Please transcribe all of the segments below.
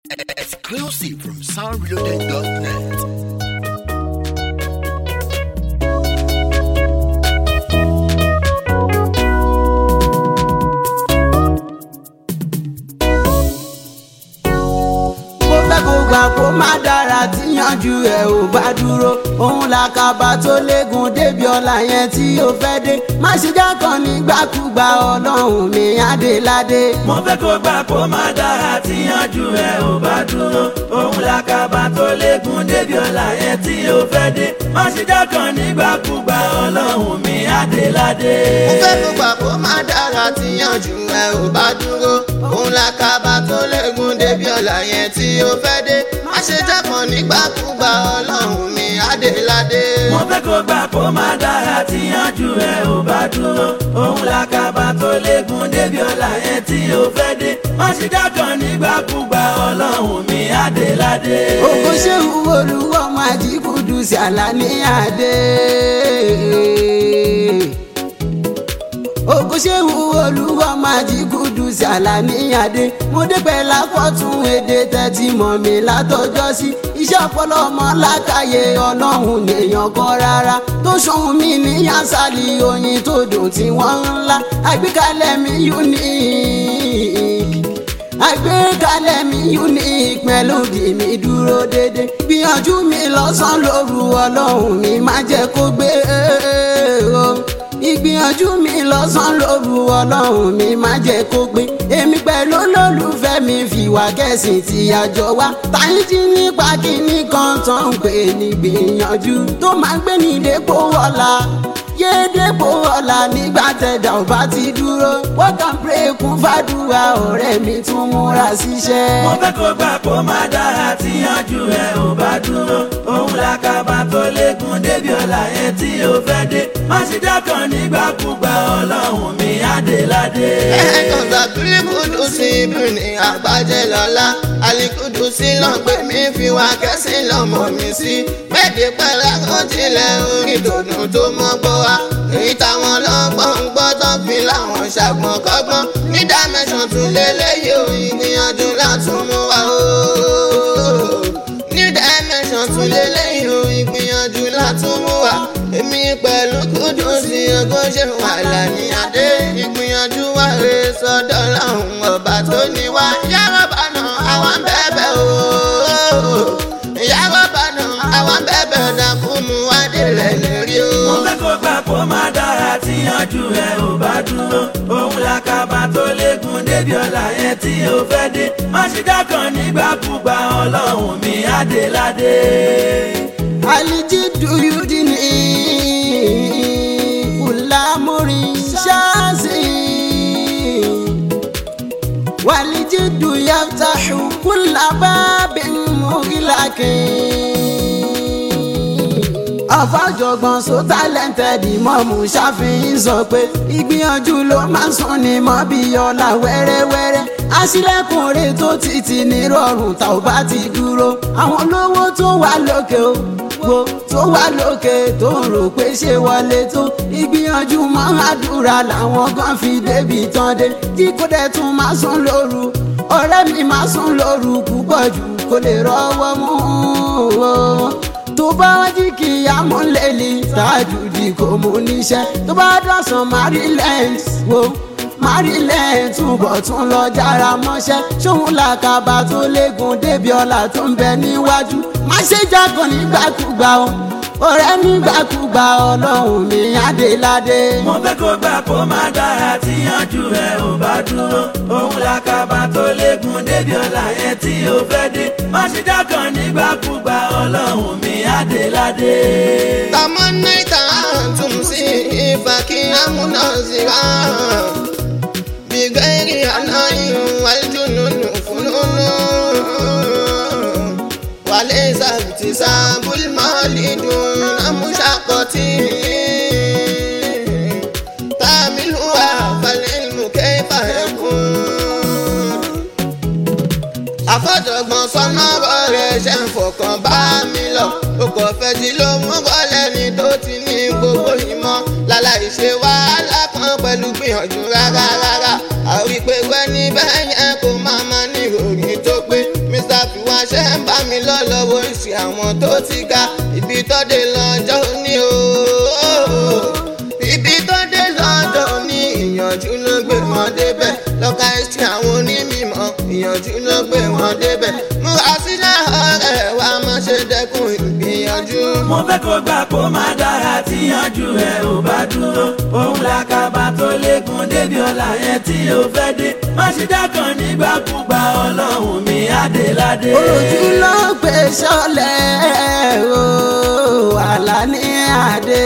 Exclusive from soundreloaded.net. mo fẹ́ kó gbà kó má dára tíyanjú ẹ̀ ò bá dúró òun làkàbà tó léegun débi ọ̀la yẹn tí ó fẹ́ dé má ṣe jákàn nígbàkúgbà ọlọ́run mi adéládé. mo fẹ́ kó gbà kó má dára tí yanjú ẹ ò bá dúró òun làkàbà tó léegun débi ọ̀la yẹn tí ó fẹ́ dé má ṣe jákàn nígbàkúgbà ọlọ́run mi adéládé. mo fẹ́ kó gbà kó má dára tí yànjú ẹ ò bá dúró òun la kábà tó léegun débi ọ̀la yẹn tí ó fẹ́ dé má ṣe jákàn nígbàkúgbà ọlọ́run mi adéládé. mo fẹ́ kó gbà kó má dára tí yanjú ẹ ò bá dúró òun làkàbà tó léegun débi ọ̀la yẹn tí ó fẹ́ dé má ṣe jákàn nígbàkúgbà ọlọ́run mi adéládé. ògo ṣe ń olúwọ́ máa jí kúdù sí àlàní àdé. ògo ṣe ń olúwọ́ máa jí kúdù sí àlàní àdé. mo débẹ̀ lákọ̀tún èdè tẹ́tí mọ̀ mi látọjọ́ sí. iṣẹ́ ọpọlọ ọmọ lákàyè ọlọ́run lèèyàn kan rárá. tó ṣohun mi ní yásálì oyin tó dùn tí wọ́n ń la. àgbékalẹ̀ mi unique àgbékalẹ̀ mi unique melody mi dúró dédé gbìyànjú mi lọ́sàn-án lóru ọlọ́run mi má jẹ́ kó gbé o ìgbìyànjú mi lọ́sàn-án lóru ọlọ́run mi má jẹ́ kó gbé èmi pẹ̀lú olólùfẹ́ mi fìwà kẹ̀sìn tí àjọ wa táyé jí nípa kíní kan tó ń pè ní gbìyànjú tó máa ń gbé ní dépò ọ̀la yédèpò ọ̀la nígbà tẹ̀dá ò bá ti dúró work and pray kún fàdúrà ọ̀rẹ́ mi tún múra síṣẹ́. mo fẹ́ kó gbà kó má dára tí yanjú ẹ ò bá dúró òun làkàbà tó léegun débi ọ̀la yẹn tí ó fẹ́ dé má ṣe jákàn nígbàkúgbà ọlọ́run mi adéládé. ẹ̀ẹ́dùn tàbílì kùdù sí ibù ní àgbájẹ́ lọ́la àlìkùdù sí lọ́gbẹ́ mi fi wá kẹ́sì lọ́mọ mi sí méje pẹ̀lẹ́ kó tilẹ̀ orin dòdò tó mọ́ gbọ́ wa èyí táwọn lọ́gbọ́n ń gbọ́ tó fi láwọn ṣàgbọ́n kọ́gbọ́n ní dimension tún lélẹ́yìí ò ìgbìyànjú látún mú wa o ní dimension tún lélẹ́yìí ò ìgbìyànjú látún mú wa èmi pẹ̀lú kúdù sí ọgọ́ ṣe wà lání adé ìgbìyànjú wa rè sọ́dọ̀ làwọn ọba tó ní wá yàrá bànà àwọn bẹ́ẹ̀bẹ́ o yàrá bànà àwọn bẹ́ẹ̀bẹ́ dákun mú wá délẹ̀ lérí o. mo fẹ́ kó gbà kó má dára tí yanjú ẹ ò bá dúró òun làkàbà tó léegun débi ọ̀la yẹn tí ó fẹ́ dé má ṣe jákàn nígbàkúgbà ọlọ́run mi adéládé. aliji duyudini kulamurin ṣaasi waliji duyaftahu kulababin mugilakin. àfàjọgbọ́n so talented ìmọ̀mù ṣàfihàn sọ pé ìgbìyànjú ló máa ń sún ni mọ́ bí ọ̀la wẹ́rẹ́wẹ́rẹ́ aṣílẹ̀kùnrin tó títí ní rọrùn tá ò bá ti dúró àwọn olówó tó wà lókè o wo tó wà lókè tó ń rò pé ṣé wọlé tó ìgbìyànjú mọ́ àdúrà làwọn kan fi débi tán dé tí kò dẹ̀ tún máa sùn lóru ọ̀rẹ́ mi máa sùn lóru púpọ̀ jù kó lè rọ́wọ́ mú o tó bá wá jí kí amúlẹ̀lì tájùdì kò mú níṣẹ́ tó bá dọ̀sán maryland wo maryland túbọ̀ tún lọ jára mọ́ṣẹ́ ṣóun làkàbà tó léegun débi ọ̀la tó ń bẹ níwájú má ṣe jágàn nígbàkúgbà o ọ̀rẹ́ nígbàkúgbà ọlọ́run mi adéládé. mo fẹ́ kó gbà kó má dára tí yanjú ẹ ò bá dúró òun làkàbà tó léegun débi ọ̀la yẹn tí ó fẹ́ dé má ṣe jákàn nígbàkúgbà ọlọ́run mi adéládé. تمنيت أن تمسي فكي منازرا بغير عناء والجنون فنون وليس اكتساب المال دون مشقة تعملها فالعلم كيف يكون àfọ̀jọ̀gbọ́n sọ́nà rẹ̀ ṣe ń fọkàn bá mi lọ o kò fẹ́ tí ló mú bọ́lẹ̀ ní tó ti ní gbogbo ìmọ̀ láláì ṣe wàhálà kan pẹ̀lú gbìyànjú rárá rárá àrí pé wẹ́ níbẹ̀ yẹn kò má má ní ìròyìn tó pé Mr máa ṣe ń bá mi lọ lọ́wọ́ ìsì àwọn tó ti ga ibi tó dé lọ́jọ́ òní o. ibi tó dé lọ́jọ́ òní ìyànjú ló gbé wọn débẹ̀ lọ́ka ìsì àwọn onímọ̀ ìyànjú ló gbé wọn débẹ̀. múra sílẹ̀ ọ̀rẹ́ wa má ṣe dẹ́kun ìgbìyànjú. mo fẹ́ kó gbà kó má dára tí yanjú ẹ ò bá dúró òun làkàbà tó lékun débi ọ̀la yẹn tí ó fẹ́ dé má ṣe dákan nígbàkúgbà ọlọ́run mi adéládé. ojú ló gbé sọlẹ̀ o Àlàní Adé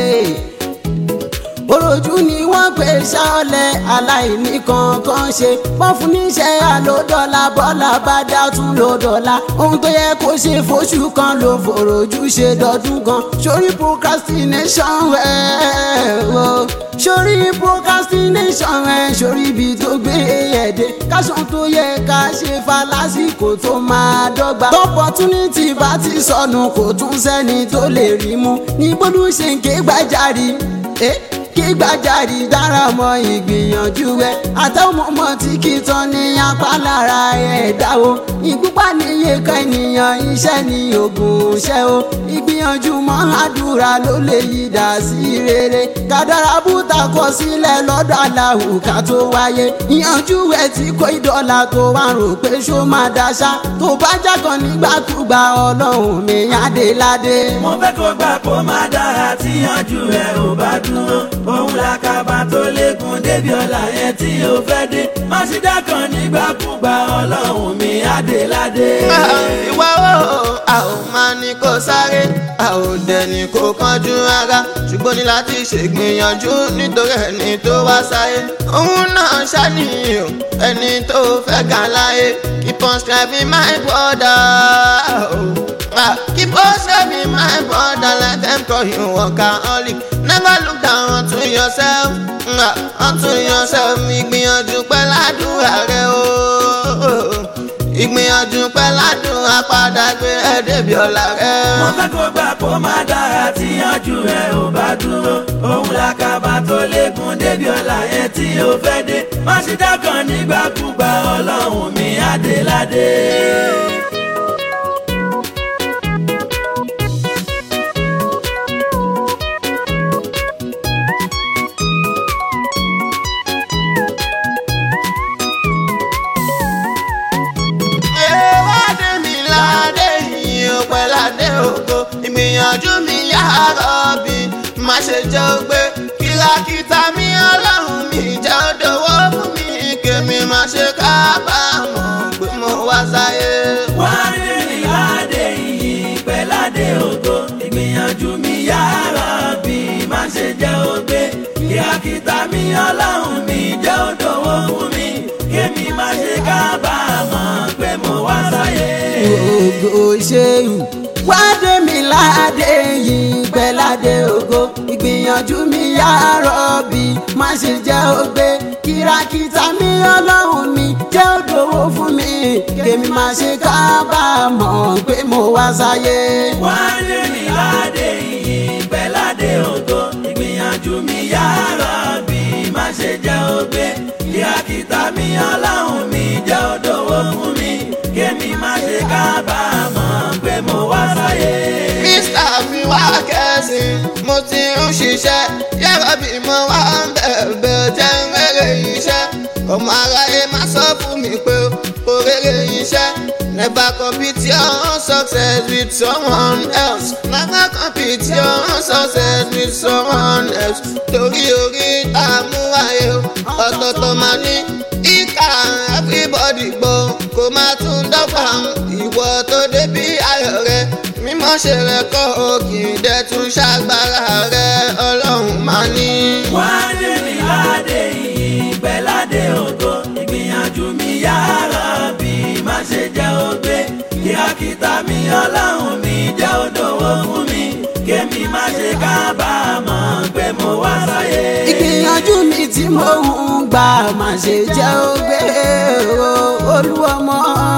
orojú ni wọ́n gbé sọlẹ̀ aláìní kankan ṣe wọ́n fún níṣẹ́ àlódọ́là bọ́lá bá dá tún lódọ́là ohun tó yẹ kó ṣe fóṣù kan ló fòròjú ṣe dọ́dún kan sórí procrastination ẹ̀ o sórí procrastination ẹ̀ sórí ibi tó gbé ẹ̀dẹ̀ káṣán tó yẹ ká ṣe fa lásìkò tó máa dọ́gba opportunity bá ti sọnù kò tún sẹ́ni tó lè rí mú ní gbọ́dọ̀ ṣe ń ké gbájarì. Eh? kí gbàjarì dára mọ ìgbìyànjú ẹ àtàwọn ọmọ tí kì í tán ní apá lára ẹ̀dá o ìgbúpá níye kan ènìyàn iṣẹ́ ní oògùn iṣẹ́ o ìgbìyànjú mọ́ àdúrà ló lè yí dà sí rere kádàrá bùtà kọ sílẹ̀ lọ́dọ̀ aláwù ká tó wáyé ìyànjú ẹ tí kò ìdọ́là tó wà rò pé ṣó máa dáṣá tó bá jákan nígbàkúgbà ọlọ́run mi adéládé. mo fẹ́ kó gbà kó má dára tí yanjú ẹ ò bá dúró òun làkàbà tó lékun débi ọ̀la yẹn tí ó fẹ́ dé má ṣe dákan nígbàkúgbà ọlọ́run mi adéládé. ìwà o a ò máa ní kó sáré a ò dẹ̀ ní kó kánjú rárá ṣùgbọ́n ní láti ṣègbìyànjú nítorí ẹni tó wá sáyé òun náà ṣàníyàn ẹni tó fẹ́ ga láyé keep on striving my brother. Ah, keep on striving my brother let them call you workaholic never look down onto yourself ah, onto yourself ìgbìyànjú pẹ̀lú àdúrà rẹ o ìgbìyànjú pẹ̀lú àdúrà padà gbé ẹ débi ọ̀la rẹ. mo fẹ́ kó gbà kó má dára tí yanjú ẹ ò bá dúró òun làkàbà tó lékun débi ọ̀la yẹn tí ó fẹ́ dé má ṣe dákan nígbàkúgbà ọlọ́run mi adéládé. Ewádé mi ládé yìí ó pẹ́ ládé ògo. Ìgbìyànjú mi yára bí má ṣe jẹ́ ògbé. Kìlàkìtà mi ọlọ́run mi jẹ́ òdòwò fún mi. Kèmi má ṣe kábàámọ̀ pé mo wá sáyé. wádé mi ládé iyì pẹ̀ládé ògo ìgbìyànjú mi yára bí má ṣe jẹ́ ògbé kíákítà mi ọlọ́run mi jẹ́ òdòwò fún mi kémi má ṣe kábàámọ̀ pé mo wá sáyé. ògo ṣéwù wádé mi ládé yìí pẹ́ládé ògo ìgbìyànjú mi yàrá bí má ṣe jẹ́ ògbé kìràkìtà mi ọlọ́run mi jẹ́ òdòwò fún mi kèmi má ṣe kábàámọ̀ pé mo wá sáyé. wádé mi ládé iyì pẹ̀ládé ògo ìgbìyànjú mi yára bí má ṣe jẹ́ ògbé kíákítà mi ọlọ́run mi jẹ́ òdòwò fún mi kémi má ṣe kábàámọ̀ pé mo wá sáyé. Mr. mi wá kẹ́sìn, mo ti ń ṣiṣẹ́, yàrá bí mo wá ń bẹ̀bẹ̀ jẹ́ ń rere iṣẹ́. Ọmọ aráyé má sọ fún mi pé kò rere iṣẹ́. Never compete your own success with someone else. Never compete your own success with someone else. Torí orí tá a mú wáyé o, ọ̀tọ̀ọ̀tọ̀ máa ní ìka everybody gbọ́. Kò máa tún dọ́gba ìwọ tó débi ayọ̀ rẹ̀ mímọ́ ṣe rẹ̀ kọ́ òkè dẹ̀ tún ṣàgbára rẹ̀ ọlọ́run máa ní. wádé mi ládé iyì pẹ̀ládé ògo ìgbìyànjú mi yára bí má ṣe jẹ́ ògbé kíákítà mi ọlọ́run mi jẹ́ òdòwò fún mi kémi má ṣe kábàámọ̀ pé mo wá sáyé. ìgbìyànjú mi tí mo ń gbà má ṣe jẹ́ ògbé o, olúọmọ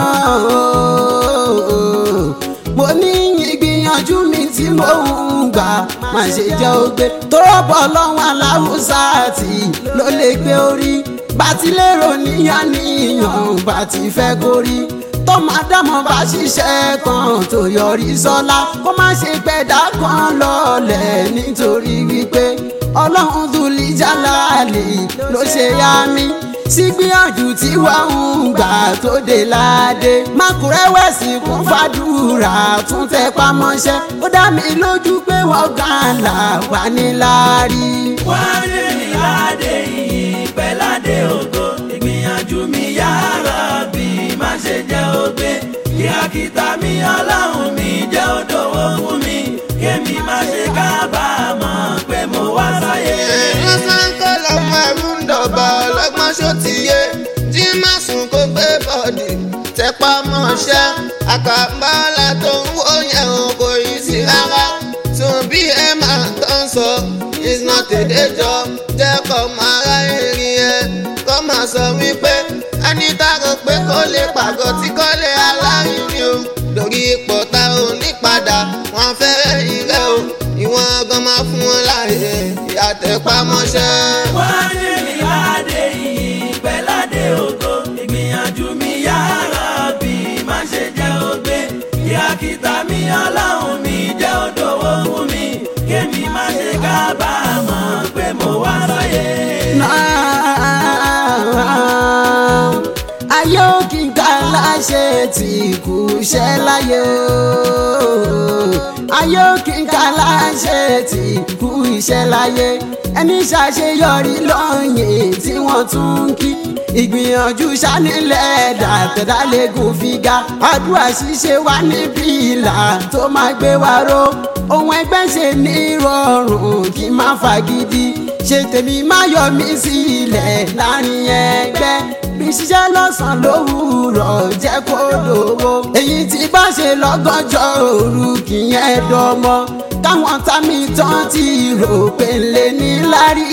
mo ní ìgbìyànjú mi tí mo ń gbà má ṣe jẹ́ ògbé tọ́rọ̀bọ̀ lọ́wọ́ aláwùsá àti ló lè gbé orí bá ti lérò níyàn níyàn bá ti fẹ́ kórí tọ́mọ ádámọ̀ bá ṣiṣẹ́ kan tó yọrí sọ́lá kó má ṣe gbẹ̀dá kan lọ́lẹ̀ nítorí wípé ọlọ́run dùlí jálàlì ló ṣe yá mi sígbìyànjú tí wàá ń gbà tó dé láàdé mákùrẹ́wẹ̀sì kún fàdúrà tún tẹ pamọ́ṣẹ́ ó dá mi lójú pé wọ́n gàn là wà ní láàrí. wáyé ní ládé yìí pẹ̀ládé ògo ìgbìyànjú mi yára bí má ṣe jẹ́ ògbé kíákítà mi ọlọ́run mi jẹ́ òdòwò fún mi kémi má ṣe kábàámọ̀ pé mo wá sáyé. lọ́sàn kọ́ lọ́mọ ẹ̀rú ń dọ̀bà ọlọ́gbọ́n ṣó ti yé jí má sùn kó gbé bọ́ọ̀dì tẹpá mọ́ṣẹ́ àkàbàlà tó ń wó yẹn o kò yí sí rárá tún bí ẹ máa tán sọ is not a day job jẹ́ kọ́ máa ra erin ẹ kọ́ máa sọ wípé ẹni tá a rò pé kó lè pàgọ́ tí kò lè alárinrin o lórí ipò tá ò ní padà wọn fẹ́rẹ̀ ìrẹ́ o ìwọ̀n gan máa fún wọn láàyè ìyàtẹ̀pamọ́ṣẹ́. wáyé ní ládé yìí pẹ̀ládé ògo ìgbìyànjú mi yára bí má ṣe jẹ́ ògbé kíákítà mi ọlọ́run mi jẹ́ òdòwò fún mi kémi má ṣe kábàámọ̀ pé mo wá sáyé. ayé òkì ká láṣẹ tí kù ṣẹ́ láyé o ayé òkì ká láṣẹ tí kù iṣẹ́ láyé ẹni ṣàṣeyọrí lọ́yìn tí wọ́n tún ń kí ìgbìyànjú ṣánilẹ̀ dàtẹ̀dálẹ́gùn fìgà àdúrà ṣíṣe wà níbí ìlà tó máa gbé wa ró ohun ẹgbẹ́ ṣe ní rọrùn kí n má fagídí ṣe tèmi má yọ mí sílẹ̀ láàrin ẹgbẹ́ bí ṣiṣẹ́ lọ́sàn-án lówùúrọ̀ jẹ́ kó lówó èyí tí bá ṣe lọ́gọ́jọ́ òru kì í yẹn dọ́mọ káwọn tá mi tán ti rò pé lè ní lárí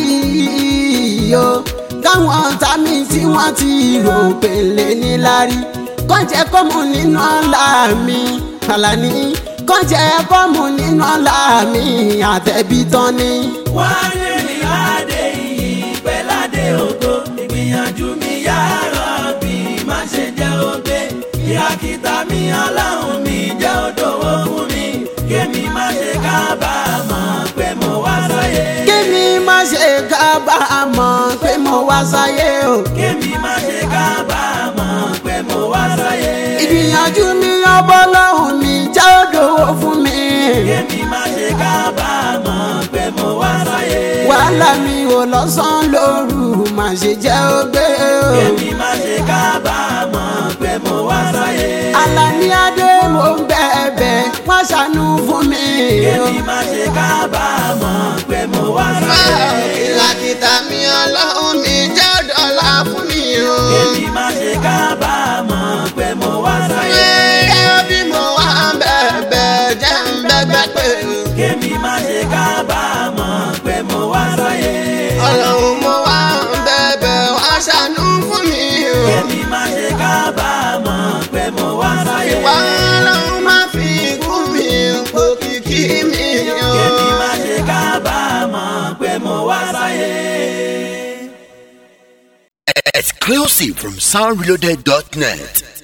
o káwọn tá mi tí wọ́n ti rò pé lè ní lárí kọ́ńjẹ́ kọ́mù nínú ọ̀la mi àlàní kọ́ńjẹ́ kọ́mù nínú ọ̀la mi àtẹ̀bí tán ni. wáyé ní ládé yìí pẹ̀ládé ògo ìgbìyànjú mi yára bí má ṣe jẹ́ ògbé kíákítà mi ọlọ́run mi jẹ́ òdòwò fún mi kémi má ṣe kábàámọ̀ pé mo wá sáyé. kémi má ṣe kábàámọ̀ pé mo wá sáyé o. kémi má ṣe kábàámọ̀ pé mo wá sáyé. ìgbìyànjú mi ọbọ̀ lọ́hùn mi jẹ́ òdòwò fún mi. kémi má ṣe kábàámọ̀ pé mo wá sáyé. wàhálà mi ò lọ́sàn-án lóru má ṣe jẹ́ ògbé o. kémi má ṣe kábàámọ̀ pé mo wá sáyé. Àlàní adé mo ń bẹ̀bẹ̀ wọ́n ṣàánú fún mi. kémi má ṣe kábàámọ̀ pé mo wá sáyé. ìlàkìtà mi ọlọ́run mi jẹ́ ọ̀dọ́là fún mi o. kémi má ṣe kábàámọ̀ pé mo wá sáyé. Gẹ́gẹ́ bí mo wá ń bẹ̀bẹ̀ jẹ́ ń bẹ́gbẹ́ pé kémi má ṣe kábàámọ̀ pé mo wá sáyé. ọlọ́run mo wá ń bẹ̀bẹ̀ wá ṣàánú fún mi o. kémi má ṣe kábàámọ̀ pé mo wá sáyé. Ìwà ọlọ́run má fi ikú mi po kìkì mi o. kémi má ṣe kábàámọ̀ pé mo wá sáyé. Exclusive from soundreloaded.net.